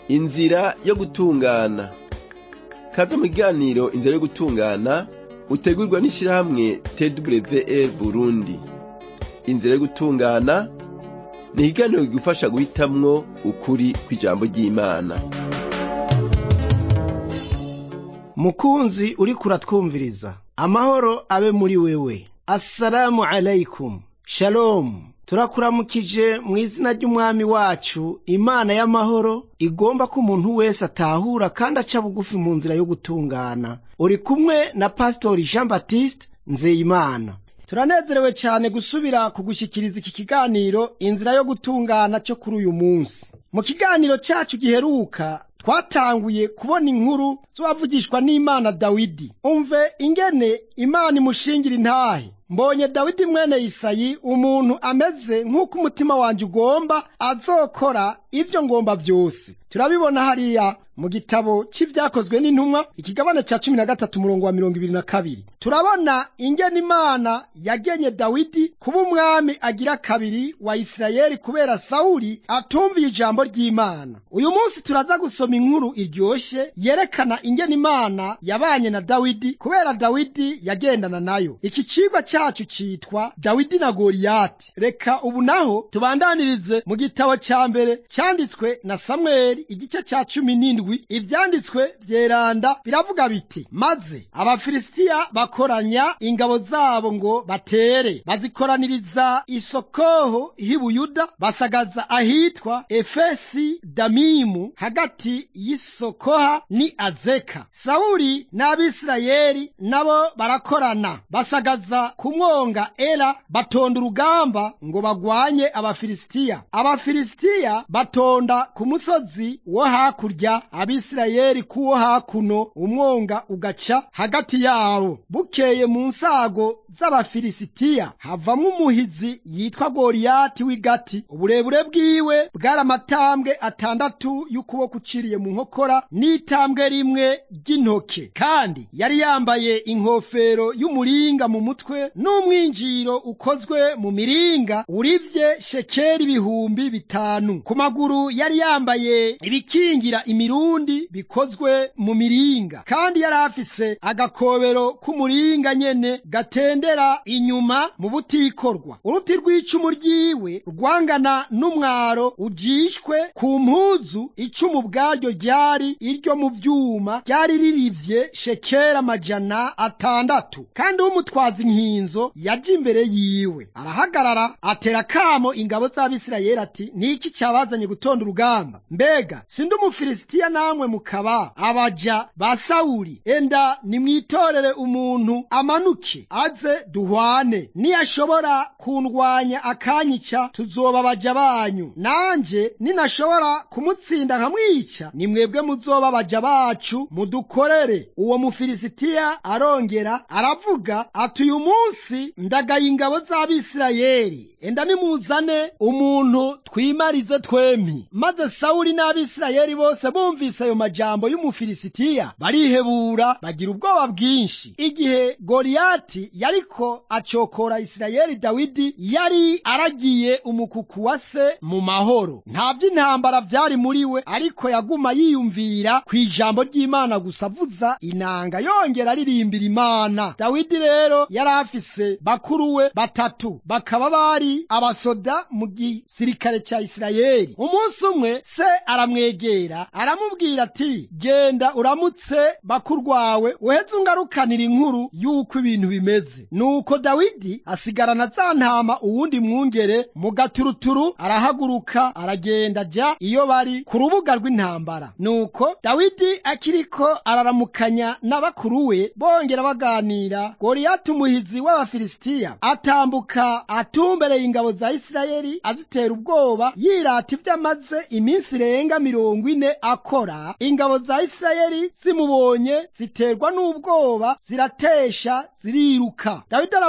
inzira yo gutungana kaza mu kiganiro inzira yo gutungana utegurwa n'ishirahamwe twr burundi inzira yo gutungana ni ikiganiro kigufasha guhitamwo ukuri kw'ijambo ry'imana mukunzi uriko uratwumviriza amahoro abe muri wewe assalamu alaikum shalomu turakuramukije mu izina ry'umwami wacu imana y'amahoro igomba ko umuntu wese atahura kandi aca bugufi mu nzira yo gutungana uri kumwe na pasitori jean baptiste nzeyimana turanezerewe cyane gusubira kugushyikiriza iki kiganiro inzira yo gutungana cyo kuri uyu munsi mu kiganiro cyacu giheruka twatanguye kubona inkuru z'uwavugishwa n'imana dawidi umve ingene imana imushingira intahe mbonye dawidi mwene isayi umuntu ameze nk'uko umutima wanjye ugomba azokora ibyo ngomba byose turabibona hariya mu gitabo cy'ibyakozwe n'intumwa ikigabane cya cumi na gatatu umurongo wa mirongo ibiri na kabiri turabona ingene imana yagenye dawidi kuba umwami agira kabiri wa isirayeli kubera sawuli atumviye ijambo ry'imana uyu munsi turaza gusoma inkuru iryoshye yerekana ingene imana yabanye na dawidi kubera dawidi yagendana nayo iki cigwa cyacu citwa dawidi na goriyati reka ubu naho tubandanirize mu gitabo cya mbere cyanditswe na samweli igice cya cumi n'indwi ivyanditswe vyeranda biravuga biti maze abafilisitiya bakoranya ingabo zabo ngo batere bazikoraniriza isokoho h'ibuyuda basagaza ahitwa efesi damimu hagati y'isokoha ni azeka sawuli n'abisirayeli nabo barakorana basagaza ku mwonga era batonda urugamba ngo bagwanye abafilisitiya abafilisitiya batonda ku musozi wo hakurya abisirayeli kuwo hakuno umwonga ugaca hagati yabo bukeye mu nsago z'abafilisitiya havamwo umuhizi yitwa goriyati w'igati uburebure bwiwe bwari amatambwe atandatu y'ukuboko uciriye mu nkokora n'itambwe rimwe ry'intoke kandi yari yambaye inkofero y'umuringa mu mutwe n'umwinjiro ukozwe mu miringa urivye shekeri ibihumbi bitanu ku maguru yari yambaye ibikingira imirundi bikozwe mu miringa kandi yari afise agakobero k'umuringa nyene gatendera inyuma mu butikorwa uruti rw'icumu ryiwe rwangana n'umwaro ujishwe ku mpuzu icumu bwaryo ryari iryo mu vyuma ryari ririvye shekera amajana atandatu kandi umutwaza inkinzo yaje imbere yiwe arahagarara atera kamo ingabo z'abisirayeli ati niki cyabazanye gutonda urugamba mbega sindi umufilisitiya namwe mukaba abaja ba sawuli enda nimwitorere umuntu amanuke aze duhwane niyashobora kundwanya akanyica tuzoba abaja banyu nanje ninashobora kumutsinda nkamwica ni mwebwe muzoba abaja bacu mudukorere uwo mufilisitiya arongera aravuga ati uyu munsi ndagaye ingabo z'abisirayeli enda nimuzane umuntu twimarize twempi maze sawuli n'abisirayeli bose bumvise ayo majambo y'umufilisitiya barihebura bagira ubwoba bwinshi igihe goriyati yariko acokora isirayeli dawidi yari aragiye umukuku wa se mu mahoro nta vy'intambara vyari muri we ariko yaguma yiyumvira ku ijambo ry'imana gusa avuza inanga yongera aririmbira imana dawidi rero yari afise bakuru we batatu bakaba bari abasoda mu gisirikare cya isirayeli umunsi umwe se aramwegera aramubwira ati genda uramutse bakurwawe uheze ungarukanira inkuru y'uko ibintu bimeze nuko dawidi asigarana za ntama uwundi mwungere mu gaturuturu arahaguruka aragenda ajya iyo bari ku rubuga rw'intambara nuko dawidi akiriko araramukanya na bakuru we bongera baganira goriyati umuhizi w'abafilisitiya atambuka atumbereye ingabo za isirayeli azitera ubwoba yirata ibyo amaze iminsi irenga mirongo ine akora ingabo za isirayeli zimubonye ziterwa n'ubwoba ziratesha ziriruka dawidi aravuga ati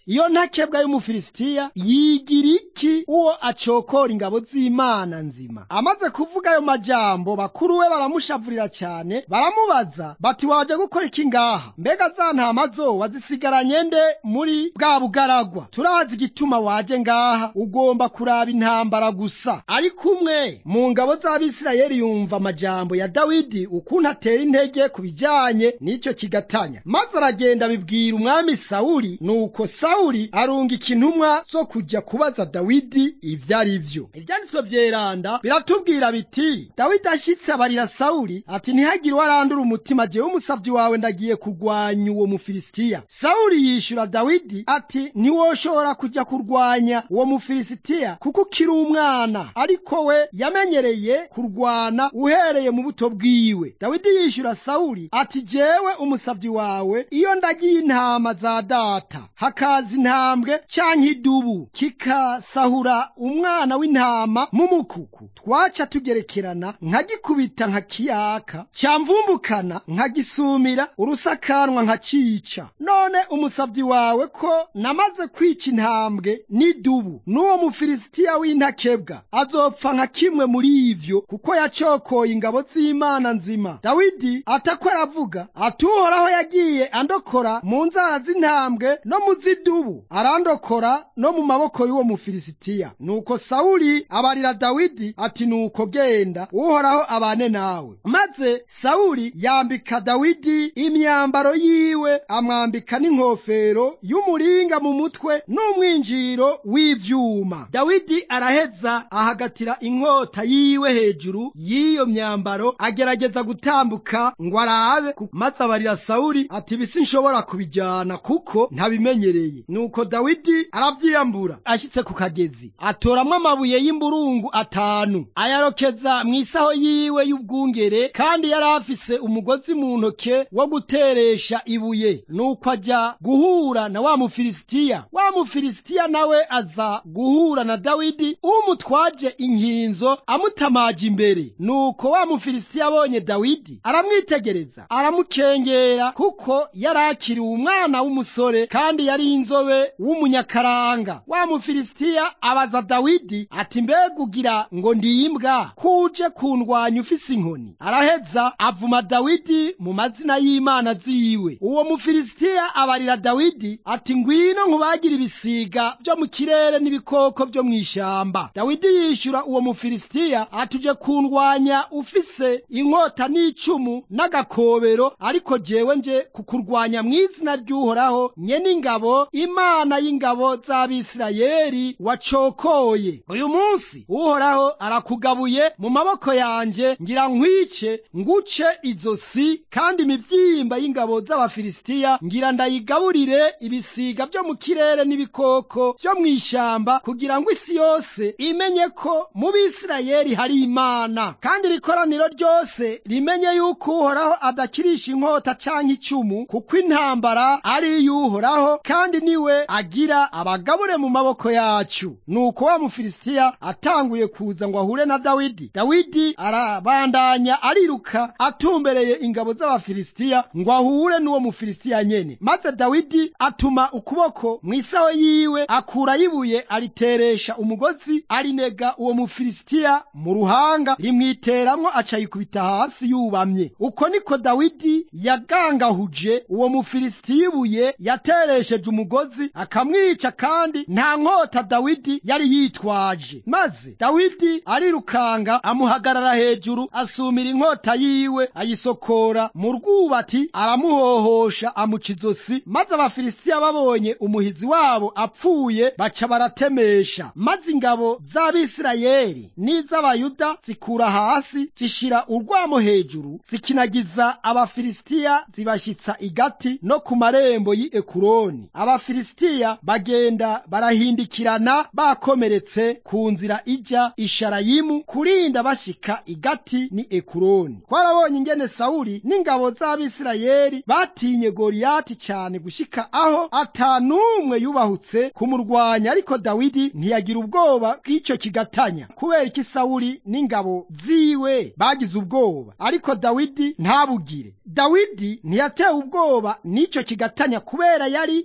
iyo ntakebwa y'umufilisitiya yigira iki uwo acokora ingabo z'imana nzima amaze kuvuga ayo majambo bakuru we baramushavurira cyane baramubaza bati waje gukora iki ngaha mbega za ntama zo wazisigaranye nde muri bwa bugaragwa turazi igituma waje ngaha ugomba kuraba intambara gusa ariko umwe mu ngabo z'abisirayeli yumva amajambo ya dawidi ukuntu atera intege ku bijyanye n'icyo kigatanya maze aragenda abibwira umwami sawuli nuko sawuli arungika intumwa zo kujya kubaza dawidi ibyo ari byo ibyanditswe byeranda biratubwira biti dawidi ashyitse abarira sawuli ati ntihagire uwarandura umutima jewe umusabyi wawe ndagiye kurwanya uwo mufilisitiya sawuli yishyura dawidi ati ntiwoshobora kujya kurwanya uwo mufilisitiya kuko ukiri umwana ariko we yamenyereye kurwana uhereye mu buto bwiwe dawidi yishyura sawuli ati jewe umusabyi wawe iyo ndagiye intama za data hakaza intambwe canke idubu kikasahura umwana w'intama mu mukuku twaca tugerekerana nkagikubita nkakiyaka cyamvumbukana nkagisumira urusakanwa nkacica none umusabyi wawe ko namaze kwica intambwe n'idubu n'uwo mufilisitiya w'intakebwa azopfa nka kimwe muri ivyo kuko yacokoye ingabo z'imana nzima dawidi atako aravuga ati uhoraho yagiye andokora mu nzara z'intambwe no mu z'idubu arandokora no mu maboko y'uwo mufilisitiya nuko sawuli abarira dawidi ati nuko genda uhoraho abane nawe maze sawuli yambika dawidi imyambaro yiwe amwambika n'inkofero y'umuringa mu mutwe n'umwinjiro w'ivyuma dawidi araheza ahagatira inkota yiwe hejuru y'iyo myambaro agerageza gutambuka ngo arabe maze abarira sawuli ati bisi nshobora kubijyana kuko ntabimenyereye nuko dawidi aravyiyambura ashitse ku kagezi atoramwo amabuye y'imburungu atanu ayarokeza mu isaho yiwe y'ubwungere kandi yari afise umugozi mu ntoke wo guteresha ibuye nuko ajya guhura na wa mufilisitiya wa mufilisitiya nawe aza guhura na dawidi umutwaje inkinzo amutamaje imbere nuko wa mufilisitiya abonye dawidi aramwitegereza aramukengera kuko yari akiriwe umwana w'umusore kandi yari inzobe w'umunyakaranga wa mufilisitiya abaza dawidi ati mbega ugira ngo ndimbwa kuje kundwanya ufise inkoni araheza avuma dawidi mu mazina y'imana ziwe uwo mufilisitiya abarira dawidi ati ngwino nkubagira ibisiga byo mu kirere n'ibikoko byo mu ishamba dawidi yishyura uwo mufilisitiya atuje kundwanya ufise inkota n'icumu n'agakobero ariko jewe nje kukurwanya mu izina ry'uhoraho nyene ingabo imana y'ingabo z'abisirayeli wacokoye uyu munsi uhoraho arakugabuye mu maboko yanje ngira nkwice nguce izosi kandi imivyimba y'ingabo z'abafilisitiya ngira ndayigaburire ibisiga byo mu kirere n'ibikoko byo mu ishamba kugira ngo isi yose imenye ko mu bisirayeli hari imana kandi rikoraniro ryose rimenye yuko uhoraho adakirisha inkota canke icumu kuko intambara ari iy'uhoraho kandi niwe agira abagabure mu maboko yacu nuko wa mufilisitiya atanguye kuza ngo ahure na dawidi dawidi arabandanya ariruka atumbereye ingabo z'abafilisitiya ngo ahure n'uwo mufilisitiya nyene maze dawidi atuma ukuboko mu isaho yiwe akurayo ibuye ariteresha umugozi arinega uwo mufilisitiya mu ruhanga rimwiteramwo aca yikubita hasi yubamye uko niko dawidi yagangahuje uwo mufilisitiya ibuye yateresheje umugozi akamwica kandi nta nkota dawidi yari yitwaje maze dawidi arirukanga amuhagarara hejuru asumira inkota yiwe ayisokora mu rwubati aramuhohosha amuca izosi maze abafilisitiya babonye umuhizi wabo apfuye baca baratemesha maze ingabo z'abisirayeli n'iz'abayuda zikura hasi zishira urwamo hejuru zikinagiza abafilisitiya zibashyitsa igati no ku marembo y'i ekuroni abafilisitiya bagenda barahindikirana bakomeretse ku nzira ijya isharayimu kurinda bashika igati ni ekuroni twarabonye ingene sawuli n'ingabo z'abisirayeli batinye goriyati cyane gushika aho atanumwe yubahutse kumurwanya ariko dawidi ntiyagira ubwoba bw'icyo kigatanya kubera iki sawuli n'ingabo ziwe bagize ubwoba ariko dawidi ntabugire dawidi ntiyatewe ubwoba n'icyo kigatanya kubera yari yizi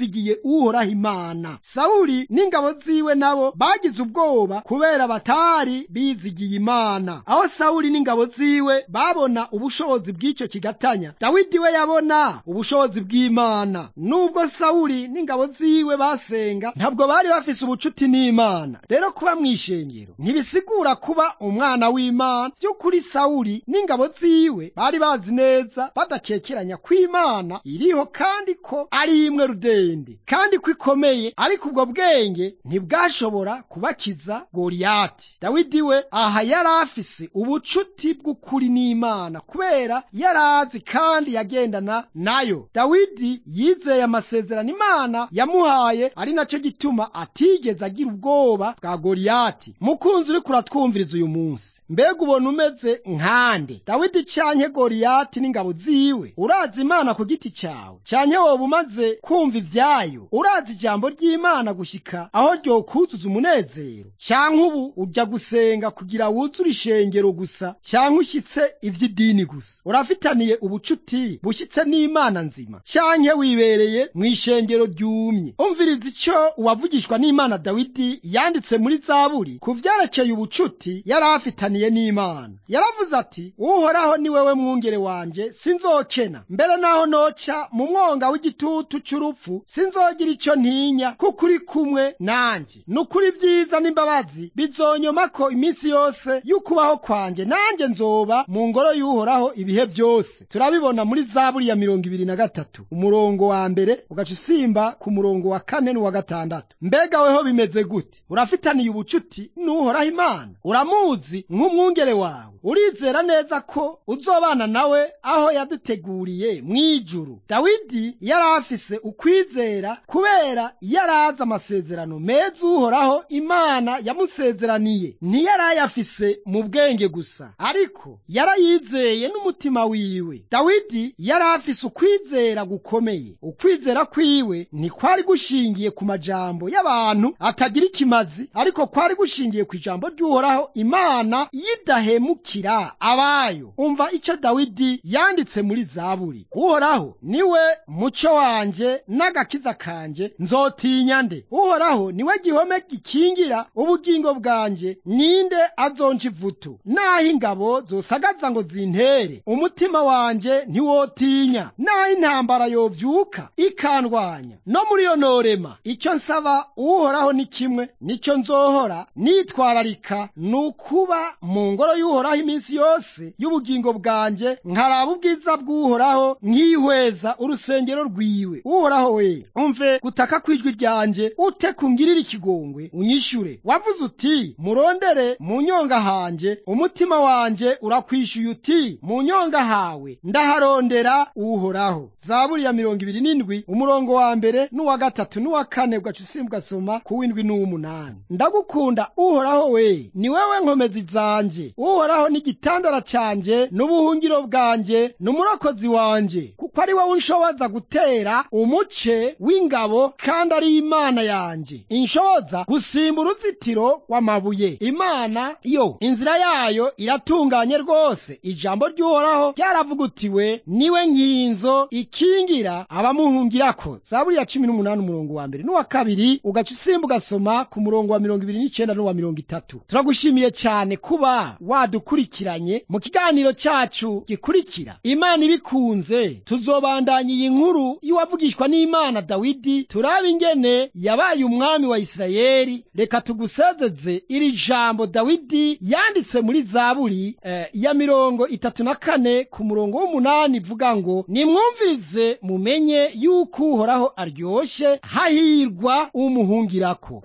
bizigiye uhoraho imana sawuli n'ingabo ziwe nabo bagize ubwoba kubera batari bizigiye imana aho sawuli n'ingabo ziwe babona ubushobozi bw'icyo kigatanya dawidi we yabona ubushobozi bw'imana nubwo sawuli n'ingabo ziwe basenga ntabwo bari bafise ubucuti n'imana rero kuba mu ishengero ntibisigura kuba umwana w'imana by'ukuri sawuli n'ingabo ziwe bari bazi neza badakekeranya ko imana iriho kandi ko ari imwe rudende kandi ko ikomeye ariko ubwo bwenge ntibwashobora kubakiza goriyati dawidi we aha yari afise ubucuti bw'ukuri n'imana kubera yari azi kandi yagendana nayo dawidi yizeye amasezerano imana yamuhaye ari nacyo gituma atigeze agira ubwoba bwa goriyati mukunzi uriko uratwumviriza uyu munsi mbega ubona umeze nkande dawidi canke goriyati n'ingabo ziwe urazi imana ku giti cyawe canke woba umaze kumva ivyayo urazi ijambo ry'imana gushika aho ryokuzuza umunezero canke ubu uja gusenga kugira wuzure ishengero gusa canke ushyitse ivy'idini gusa urafitaniye ubucuti bushyitse n'imana nzima canke wibereye mu ishengero ryumye umviriza ico uwavugishwa n'imana dawidi yanditse muri zaburi ku vyerekeye ubucuti yari afitaniye n'imana yaravuze ati uhoraho ni wewe mwungere wanje sinzokena mbere naho noca mu mwonga w'igitutu c'urupfu sinzogira ico ntinya kuko uri kumwe nanje nukuri vyiza n'imbabazi bizonyomako iminsi yose y'ukubaho kwanje nanje nzoba mu ngoro y'uhoraho ibihe vyose turabibona muri zaburi ya mirongo ibiri na gatatu umurongo wa mbere ugaca usimba ku murongo wa kane n'uwa gatandatu mbega weho bimeze gute urafitaniye ubucuti n'uhoraho imana uramuzi nk'umwungere wawe urizera neza ko uzobana nawe aho yaduteguriye mw'ijuru dawidi yari afise ukwizera kubera yari azi amasezerano meza uhoraho imana yamusezeraniye ntiyari ayafise mu bwenge gusa ariko yarayizeye n'umutima wiwe dawidi yari afise ukwizera gukomeye ukwizera kwiwe ntikwari gushingiye ku majambo y'abantu atagira ikimazi ariko kwari gushingiye ku ijambo ry'uhoraho imana yidahemukira abayo umva icyo dawidi yanditse muri zaburi uhoraho niwe muco wanje n'agakiza kanje nzotinya nde uhoraho niwe gihome gikingira ubugingo bwanje ninde azonca ivutu naho ingabo zosagaza ngo zintere umutima wanje ntiwotinya naho intambara yovyuka ikandwanya no muri iyo norema icyo nsaba uhoraho ni kimwe nicyo nzohora nitwararika ni ukuba mu ngoro y'uhoraho iminsi yose y'ubugingo bwanjye nkaraba ubwiza bw'uhoraho nkihweza urusengero rwiwe uhoraho we umve gutaka kw'ijwi ryanjye ute kungirira ikigongwe unyishure wavuze uti murondere mu nyonga hanje umutima wanje urakwishyuye uti mu nyonga hawe ndaharondera uhoraho zaburi ya mirongo ibiri n'indwi umurongo wa mbere n'uwa gatatu n'uwa kane ugaca usimba ugasoma ku w'indwi n'uw'umunani ndagukunda uhoraho we ni wewe nkomezi zanje uhoraho ni igitandara cyanjye n'ubuhungiro bwanjye n'umurokozi wanje kuko ari wowe unshoboza gutera umuce w'ingabo kandi ari imana yanjye inshoboza gusimba uruzitiro rw'amabuye imana yo inzira yayo iratunganye rwose ijambo ry'uhoraho ryaravugutiwe niwe nkinzo ikingira abamuhungirako zaburi ya cumi n'umunani umurongo wa mbere n'uwa kabiri ugaca usimba ugasoma ku murongo wa mirongo ibiri n'icenda n'uwa mirongo itatu turagushimiye cyane kuba wadukurikiranye mu kiganiro cyacu gikurikira imana ibikunze tuzobandanya iyi nkuru y'uwavugishwa n'imana dawidi turaba ingene yabaye umwami wa isirayeli reka tugusezeze iri jambo dawidi yanditse muri zaburi eh, ya mirongo itatu na kane ku murongo w'umunani ivuga ngo nimwumvirize mumenye yuko uhoraho aryoshe hahirwa umuhungirako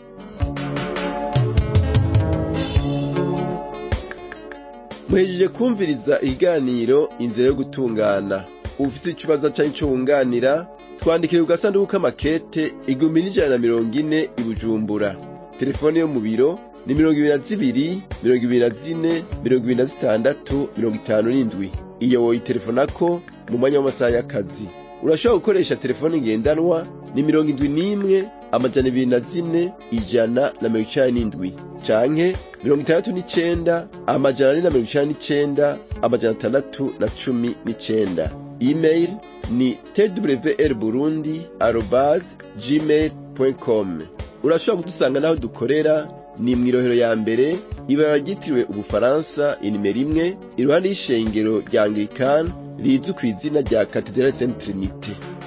muhejeje kumviriza ikiganiro inzira yo gutungana ufite ikibazo cyangwa icyo wunganira twandikire ku gasanduku k'amakete igihumbi n'ijana na mirongo ine i bujumbura telefone yo mu biro ni mirongo ibiri na zibiri mirongo ibiri na zine mirongo ibiri na zitandatu mirongo itanu n'indwi iyo woyitelefonako mu mwanya w'amasaha y'akazi urashobora gukoresha telefone ngendanwa ni mirongo indwi n'imwe amajana ibiri na zine ijana na mirongo icenda n'indwi canke mirongo itandatu n'icenda amajana ane na mirongo icenda n'icenda amajana atandatu na cumi n'icenda email ni twr burundi arobase gmail com urashobora kudusanga n'aho dukorera ni mu irohero ya mbere ibara ryitiriwe ubufaransa inimero imwe iruhande y'ishengero rya anglikani rizwi ku izina rya katedrali saint trinite